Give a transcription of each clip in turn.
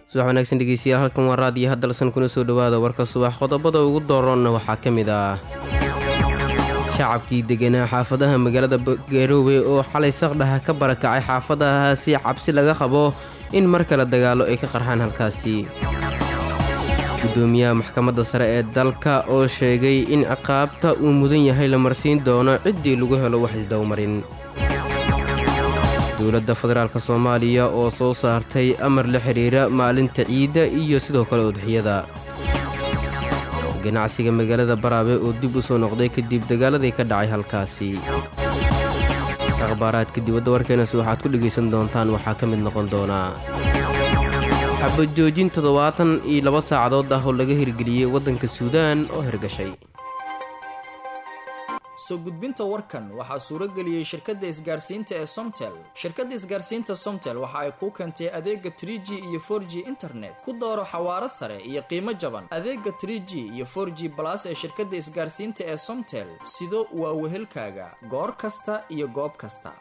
subax wanaagsan dhegeystayaal halkan waa raadiyo haddalsan kuna soo dhowaada warka subax qodobada ugu dooronna waxaa ka mid ah shacabkii deganaa xaafadaha magaalada garowe oo xalay saqdhaha ka barakacay xaafadahaasi cabsi laga qabo in mar kale dagaalo ay ka qarxaan halkaasi gudoomiyaha maxkamadda sare ee dalka oo sheegay in ciqaabta uu mudan yahay la marsiin doono ciddii lagu helo wax isdowmarin dowladda federaalk soomaaliya oo soo saartay amar la xidhiira maalinta ciidda iyo sidoo kale udxiyada ganacsiga magaalada baraabe oo dib u soo noqday kadib dagaaladii ka dhacay halkaasi akhbaaraadka dibadda warkeenasi waxaad ku dhegaysan doontaan waxaa ka mid noqon doonaa xabajoojin toddobaatan iyo laba saacadood ah oo laga hirgeliyey waddanka suudaan oo hirgashay soo gudbinta warkan waxaa suuro geliyey shirkadda isgaarsiinta ee somtel shirkadda isgaarsiinta somtel waxa ay kuu keentay adeega tr g iyo for g internet ku dooro xawaaro sare iyo qiimo jaban adeega tr g iyo for g balas ee shirkadda isgaarsiinta ee somtel sido waa wehelkaaga goor kasta iyo goob kasta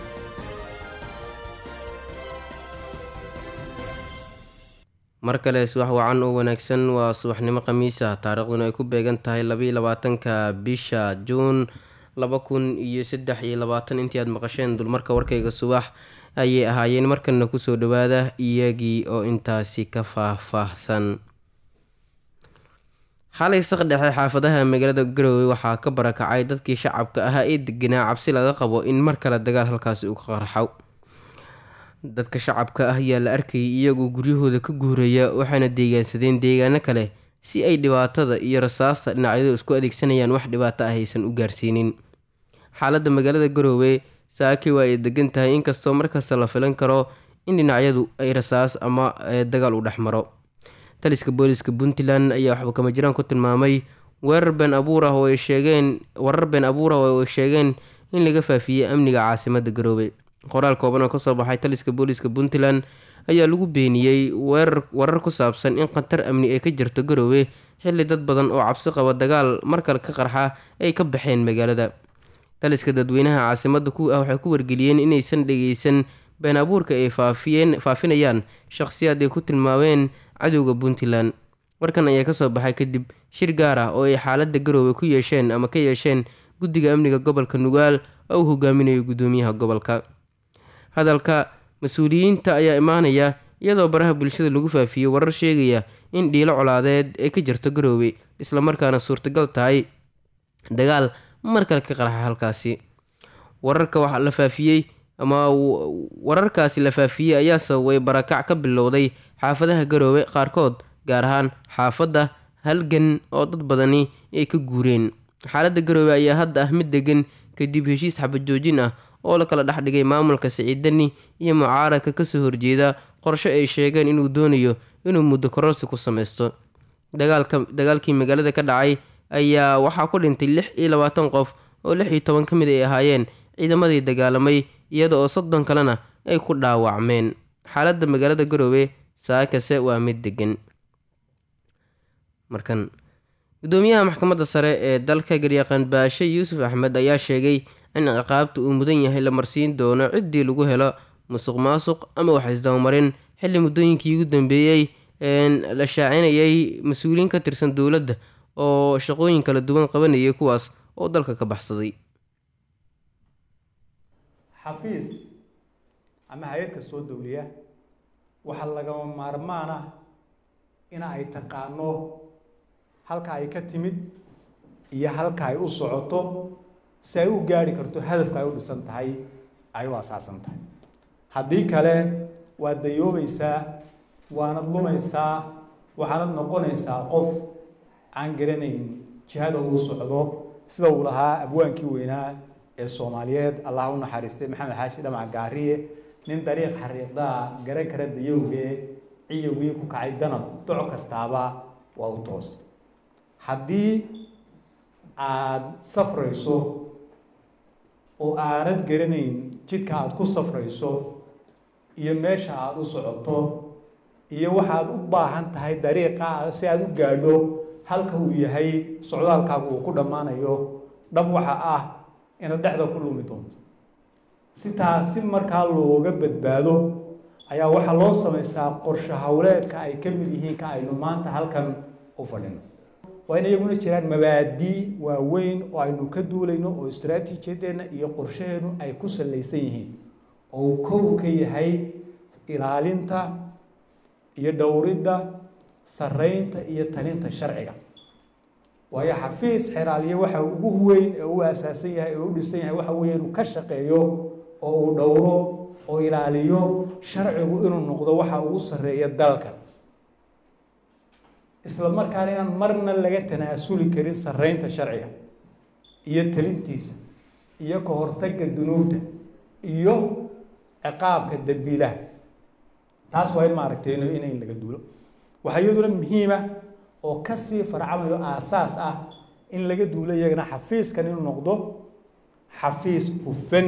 mar kale subax wacan oo wanaagsan waa subaxnimo khamiisa taariikhduna ay ku beegan tahay labaiyo labaatanka bisha juun laba kun iyo saddex iyo labaatan intii aad maqasheen dulmarka warkayga subax ayay ahaayeen markanna kusoo dhowaada iyagii oo intaasi ka faah-faahsan xalay saqdhexe xaafadaha magaalada garowe waxaa ka barakacay dadkii shacabka ahaa ee deganaa cabsi laga qabo in mar kale dagaal halkaasi uu ka qarxo dadka shacabka ah ayaa la arkayay iyagoo guryahooda ka guuraya waxaana deegaansadeen deegaano kale si ay dhibaatada iyo rasaasta dhinacyadu isku adeegsanayaan wax dhibaato ah aysan u gaarsiinin xaaladda magaalada garoowe saaki waa ay degan tahay inkastoo markasta la filan karo in dhinacyadu ay rasaas ama dagaal u dhex maro taliska booliska puntland ayaa waxba kama jiraan ku tilmaamay weerar been abuur ah oo ay sheegeen warar been abuur ah oo ay sheegeen in laga faafiyey amniga caasimada garoowe qoraal kooban oo kasoo baxay taliska booliska puntland ayaa lagu beeniyey warar ku saabsan in khatar amni ay ka jirto garoowe xilli dad badan oo cabsi qaba dagaal markale ka qarxa ay ka baxeen magaalada taliska dadweynaha caasimada ku ah waxay ku wargeliyeen inaysan dhegeysan been abuurka ay faafinayaan shaqhsiyaad ay ku tilmaameen cadowga puntland warkan ayaa kasoo baxay kadib shir gaar ah oo ay xaalada garoowe ku yeesheen ama ka yeesheen guddiga amniga gobolka nugaal oo uu hogaaminayo gudoomiyaha gobolka hadalka mas-uuliyiinta ayaa imaanaya iyadoo baraha bulshada lagu faafiyey warar sheegaya in dhiilo colaadeed ay ka jirto garoowe islamarkaana suurtagal tahay dagaal mar kale ka qarxa halkaasi wararka waxaa la faafiyey ama wararkaasi la faafiyey ayaa sababay barakac ka bilowday xaafadaha garoowe qaarkood gaar ahaan xaafadda halgan oo dad badani ay ka guureen xaaladda garoowe ayaa hadda ah mid degan kadib heshiis xabajoojin ah oo la kala dhex dhigay maamulka siciidani iyo mucaaradka kasoo horjeeda qorshe ay sheegeen inuu doonayo inuu muddo kororsi ku sameysto dagaalkii magaalada ka dhacay ayaa waxaa ku dhintay lix iyo labaatan qof oo lix iyo toban ka mid ay ahaayeen ciidamadii dagaalamay iyada oo soddon kalena ay ku dhaawacmeen xaaladda magaalada garoowe saakase waa mid degan markan gudoomiyaha maxkamadda sare ee dalka garyaqaan baashe yuusuf axmed ayaa sheegay in ciqaabta uu mudan yahay la marsiin doono ciddii lagu helo musuq maasuq ama wax isdabamarin xilli muddooyinkii ugu dambeeyey la shaacinayay mas-uuliyiin ka tirsan dowladda oo shaqooyin kala duwan qabanayay kuwaas oo dalka ka baxsaday xafiis ama hay-ad kastoo dowliya waxaa lagama maarmaan ah ina ay taqaano halka ay ka timid iyo halka ay u socoto si ay u gaari karto hadafka ay u dhisan tahay ay u asaasan tahay haddii kale waad dayoobaysaa waanad lumaysaa waxaanad noqonaysaa qof aan garanayn jihada uu socdo sida uu lahaa abwaankii weynaa ee soomaaliyeed allah u naxariistay maxamed xaashi dhamac gaariye nin dariiq xariiqdaa garan kara dayowgee ciyowgii ku kacay danab doc kastaaba waa u toos haddii aada safrayso oo aanad garanayn jidka aada ku safrayso iyo meesha aada u socoto iyo waxaad u baahan tahay dariiqa si aada u gaadho halka uu yahay socdaalkaagu uu ku dhammaanayo dhab waxa ah inaad dhexda ku lumi doonto si taasi markaa looga badbaado ayaa waxaa loo samaystaa qorshe howleedka ay ka mid yihiin ka aynu maanta halkan u fadhino waa in iyaguna jiraan mabaadii waaweyn oo aynu ka duulayno oo istaraatiijiyadeenna iyo qorshaheennu ay ku salaysan yihiin oo uu kow ka yahay ilaalinta iyo dhowridda saraynta iyo talinta sharciga waayo xafiis xeraaliye waxa ugu weyn ee u asaasan yahay ee u dhisan yahay waxa weeye inuu ka shaqeeyo oo uu dhowro oo ilaaliyo sharcigu inuu noqdo waxa ugu sarreeya dalka isla markaana inaan marna laga tanaasuli karin saraynta sharciga iyo talintiisa iyo ka hortagga dunuubta iyo ciqaabka dambiilaha taas waa in maaragtay in in laga duulo waxaa iyaduna muhiima oo kasii farcamayo aasaas ah in laga duulo iyagana xafiiskan inuu noqdo xafiis hufan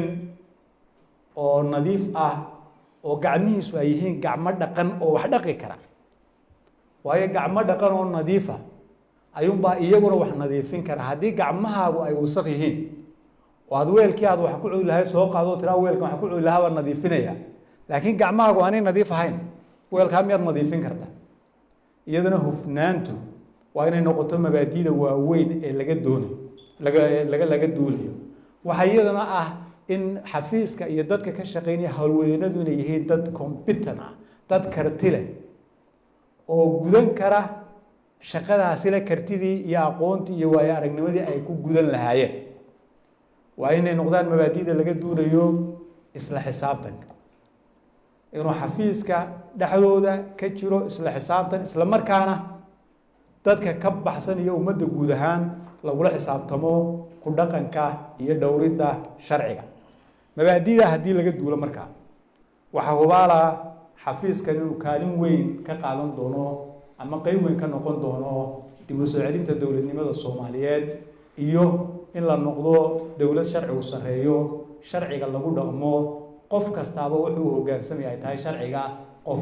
oo nadiif ah oo gacmihiisu ay yihiin gacmo dhaqan oo wax dhaqi kara waayo gacmo dhaqan oo nadiifa ayuunbaa iyaguna wax nadiifin kara haddii gacmahaagu ay wasaq yihiin oo aad weelkii aad wax ku cuni lahay soo qaado tiraa weelkan wax ku cuni lahaa baa nadiifinaya laakiin gacmahaagu aanay nadiif ahayn weelkaa miyaad nadiifin karta iyadana hufnaantu waa inay noqoto mabaadiida waaweyn ee laga doonayo laga laga laga duulayo waxaa iyadana ah in xafiiska iyo dadka ka shaqeynaya howlwadeennadu inay yihiin dad combitan ah dad karti leh oo gudan kara shaqadaasile kartidii iyo aqoontii iyo waayo aragnimadii ay ku gudan lahaayeen waa inay noqdaan mabaadiida laga duulayo isla xisaabtanka inuu xafiiska dhexdooda ka jiro isla xisaabtan isla markaana dadka ka baxsan iyo ummadda guud ahaan lagula xisaabtamo ku dhaqanka iyo dhowridda sharciga mabaadida haddii laga duulo markaa waxaa hubaalaa xafiiskan inuu kaalin weyn ka qaadan doono ama qeyb weyn ka noqon doono dib u soo celinta dowladnimada soomaaliyeed iyo in la noqdo dowlad sharcigu sarreeyo sharciga lagu dhaqmo qof kastaaba wuxuu hogaansamaya ay tahay sharciga qof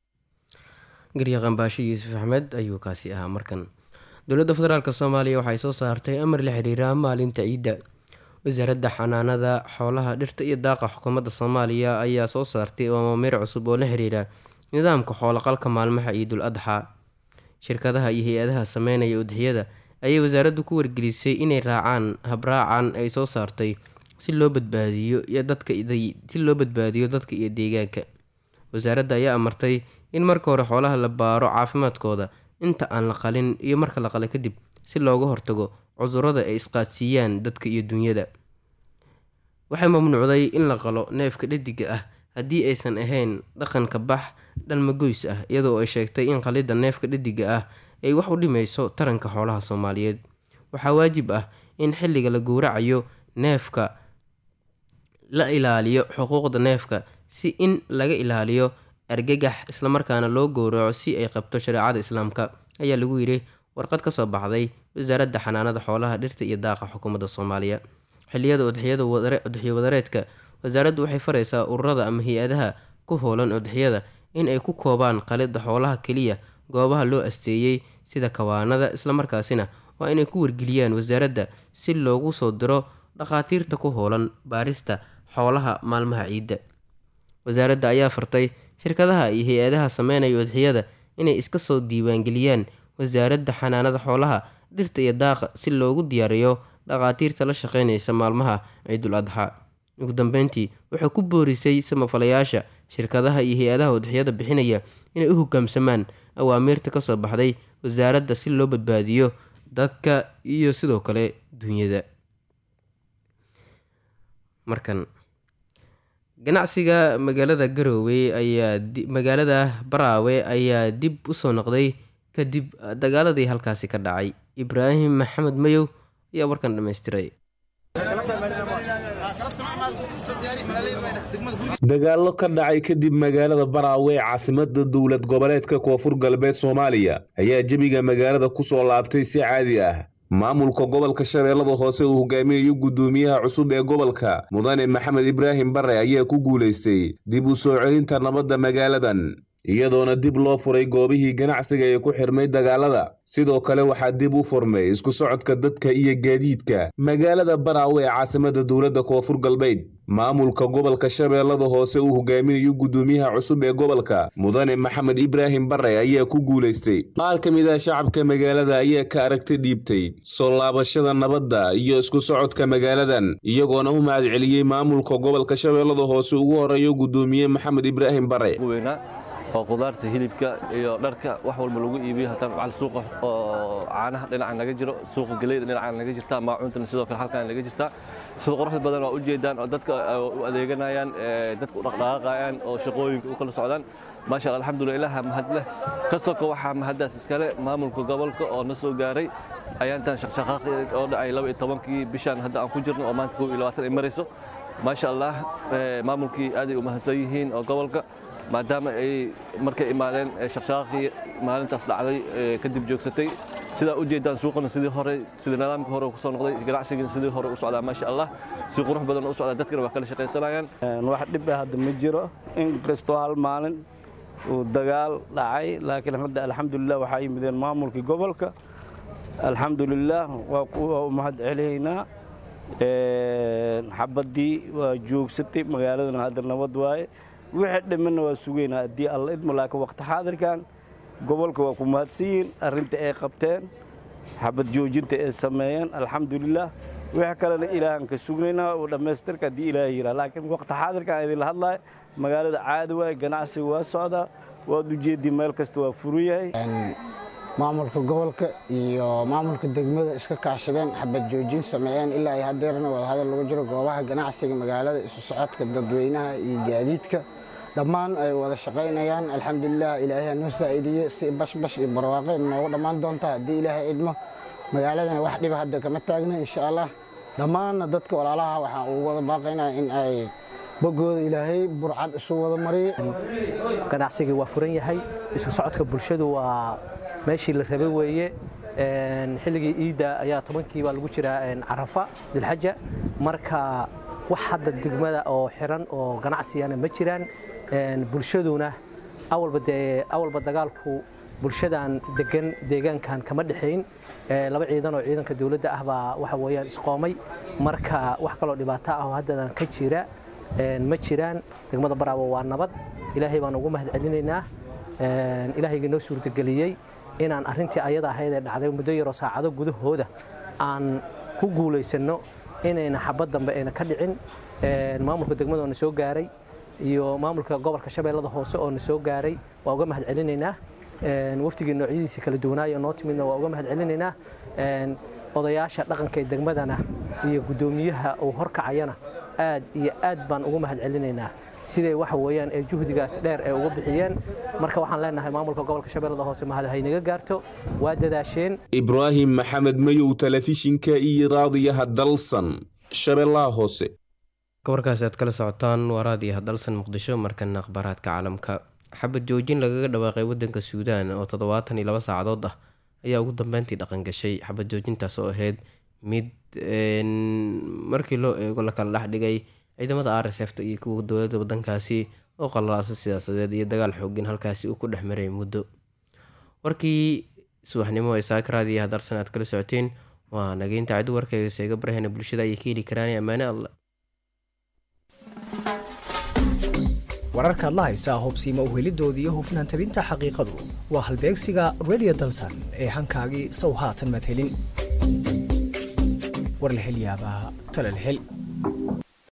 garyaqan baashe yuusuf axmed ayuu kaasi ahaa markan dowladda federaalk soomaaliya waxay soo saartay amar la xiriira maalinta ciidda wasaaradda xanaanada xoolaha dhirta iyo daaqa xukuumadda soomaaliya ayaa soo saartay amaamiir cusub oo la xiriira nidaamka xooloqalka maalmaha ciidul adxaa shirkadaha iyo hay-adaha sameynaya udixyada ayay wasaaraddu ku wargelisay inay raacaan habraacan ay soo saartay si loo badbaadiyo iyo dadka si loo badbaadiyo dadka iyo deegaanka wasaaradda ayaa amartay in marka hore xoolaha la baaro caafimaadkooda inta aan la qalin iyo marka la qala kadib si looga hortago cudurrada ay isqaadsiiyaan dadka iyo dunyada waxay mamnuucday in la qalo neefka dhadiga ah haddii aysan ahayn dhaqanka bax dhalmagoys ah iyadoo ay sheegtay in qalidda neefka dhadiga ah ay wax u dhimayso taranka xoolaha soomaaliyeed waxaa waajib ah in xilliga la gowracayo neefka la ilaaliyo xuquuqda neefka si in laga ilaaliyo argagax islamarkaana loo gowraco si ay qabto shareecada islaamka ayaa lagu yidhi warqad ka soo baxday wasaaradda xanaanada xoolaha dhirta iyo daaqa xukuumadda soomaaliya xilliyada udxiyada udxiyo wadareedka wasaaraddu waxay faraysaa ururada ama hay-adaha ku hoolan udxiyada in ay ku koobaan qalidda xoolaha keliya goobaha loo asteeyey sida kawaanada islamarkaasina waa inay ku wargeliyaan wasaaradda si loogu soo diro dhakhaatiirta ku hoolan baarista xoolaha maalmaha ciidda wasaaradda ayaa fartay shirkadaha iyo hay-adaha sameynaya udxiyada inay iska soo diiwaangeliyaan wasaaradda xanaanada xoolaha dhirta iyo daaqa si loogu diyaariyo dhakhaatiirta la shaqeynaysa maalmaha ciidul adxaa ugu dambeyntii wuxuu ku boorisay samafalayaasha shirkadaha iyo hay-adaha udxiyada bixinaya inay u hogaamsamaan awaamiirta kasoo baxday wasaaradda si loo badbaadiyo dadka iyo sidoo kale dunyada markan ganacsiga magaalada garoowe ayaa magaalada baraawe ayaa dib usoo noqday kadib dagaaladii halkaasi ka dhacay ibraahim maxamed mayow ayaa warkan dhammaystiray dagaallo ka dhacay kadib magaalada baraawe ee caasimada dowlad goboleedka koonfur galbeed soomaaliya ayaa jebiga magaalada ku soo laabtay si caadi ah maamulka gobolka shabeellada hoose uu hogaaminayo guddoomiyaha cusub ee gobolka mudane maxamed ibraahim bare ayaa ku guulaystay dib u soo celinta nabadda magaaladan iyadoona dib loo furay goobihii ganacsiga ee ku xirmay dagaalada sidoo kale waxaa dib u furmay isku socodka dadka iyo gaadiidka magaalada baraawe ee caasimada dowladda koonfur galbeed maamulka gobolka shabeellada hoose uu hogaaminayo guddoomiyaha cusub ee gobolka mudane maxamed ibraahim bare ayaa ku guulaystay qaar ka mid ah shacabka magaalada ayaa ka aragti dhiibtay soo laabashada nabadda iyo isku socodka magaaladan iyagoona u mahad celiyey maamulka gobolka shabeellada hoose ugu horeeyo guddoomiye maxamed ibraahim bare oo qudaarta hilibka iyo dharka wax walba lagu iibiyo hataa macal suuqa oo caanaha dhinaca naga jiro suuqa galeyda dhinaca naga jirta maacuuntana sidoo kale halkan naga jirta sida quruxda badan waa u jeedaan oo dadka u adeeganayaan dadka u dhaqdhaqaaqayaan oo shaqooyinka u kala socdaan maasha allah alxamdulillah ilaha mahad leh ka soko waxaa mahadaas iskale maamulka gobolka oo na soo gaaray ayaantan shaqshaqaaqi oo dhacay laba iyo tobankii bishaan hadda aan ku jirno oo maanta kow iyo labaatan ay marayso maasha allah maamulkii aaday u mahadsan yihiin oo gobolka maadaama ay markay imaadeen shaqshaaqii maalintaas dhacday kadib joogsatay sidaa u jeedaan suuqana sidii hore sida nidaamka hore kusoo noqday ganacsigana sidii hore u socdaa maasha allah si qurux badan u socdaa dadkana waa kala shaqaysanayaan wax dhib ah hadda ma jiro in kastoo hal maalin uu dagaal dhacay laakiin hadda alxamdulilah waxaa yimideen maamulkii gobolka alxamdulilah waa u mahad celihaynaa xabaddii waa joogsatay magaaladana hadda nabad waaye wixii dhimanna waa sugaynaa haddii alla idmo laakiin waqti xaadirkan gobolka waa ku mahadsanyihiin arrinta ay qabteen xabad joojinta ay sameeyeen alxamdulilah wixii kalena ilaahan ka sugnaynaa oo dhammaystirka haddii ilaaha yiraa laakiin waqti xaadirkan idinla hadlaaya magaalada caadi waaye ganacsiga waa socdaa waad ujeeddii meel kasta waa furan yahay maamulka gobolka iyo maamulka degmada iska kaashadeen xabad joojin sameeyeen ilaa ay hadeerna wadahadal lagu jiro goobaha ganacsiga magaalada isu socodka dadweynaha iyo gaadiidka dhammaan ay wada shaqaynayaan alxamdulilah ilaahay noo saa'idiye si bashbash iyo barwaaqe noogu dhammaan doonta haddii ilaahay idmo magaaladana wax dhiba hadda kama taagna insha allah dhammaanna dadka walaalaha waxaan ugu wada baaqaynaa in ay bogooda ilaahay burcad isu wada mariye ganacsigii waa furan yahay isku socodka bulshadu waa meeshii la rabay weeye xilligii iidda ayaa tobankii baa lagu jiraa carafa dilxaja marka wax hadda degmada oo xiran oo ganacsiyana ma jiraan bulshaduna awalba dee awalba dagaalku bulshadan degan deegaankan kama dhexayn laba ciidan oo ciidanka dowladda ah baa waxa weeyaan isqoomay marka wax kaloo dhibaato ah oo haddadan ka jira ma jiraan degmada baraabo waa nabad ilaahay baan ugu mahad celinaynaa ilaahayga noo suurtageliyey inaan arrintii ayada ahayd ee dhacday muddo yaroo saacado gudahooda aan ku guulaysanno inayna xabad dambe ayna ka dhicin maamulka degmada oo na soo gaaray iyo maamulka gobolka shabeellada hoose oo na soo gaaray waa uga mahad celinaynaa waftigii noocyadiisa kala duwanaaya noo timidna waa uga mahad celinaynaa odayaasha dhaqanka ee degmadana iyo guddoomiyaha uu horkacayana aad iyo aad baan ugu mahad celinaynaa siday waxa weeyaan ee juhdigaas dheer ee uga bixiyeen marka waxaan leenahay maamulka gobolka shabeellada hoose mahad haynaga gaarto waa dadaasheen ibraahim maxamed mayow telefishinka iyo raadiyaha dalsan shabeellaha hoose gobolkaasi aad kala socotaan waa raadiyaha dalsan muqdisho markana akhbaaraadka caalamka xabad joojin lagaga dhawaaqay wadanka suudaan oo toddobaatan iyo laba saacadood ah ayaa ugu dambeyntii dhaqan gashay xabad joojintaas oo ahayd mid markii loo eego la kala dhex dhigay ciidamada r s fta iyo kuwa dowladda wadankaasi oo qalalaasa siyaasadeed iyo dagaal xoogin halkaasi uu ku dhex maray muddo warkii subaxnimo ee saakaraadiyaha darsan aad kala socoteen waa nageynta cadi warkeyga seega barahena bulshada ayay ka heli karaan ammaane alla wararkaad la haysaa hubsiima uhelidooda iyo hufnaan tabinta xaqiiqadu waa halbeegsiga redio dalsan ee hankaagii sow haatan madhelin war la hel yaabaa talal hel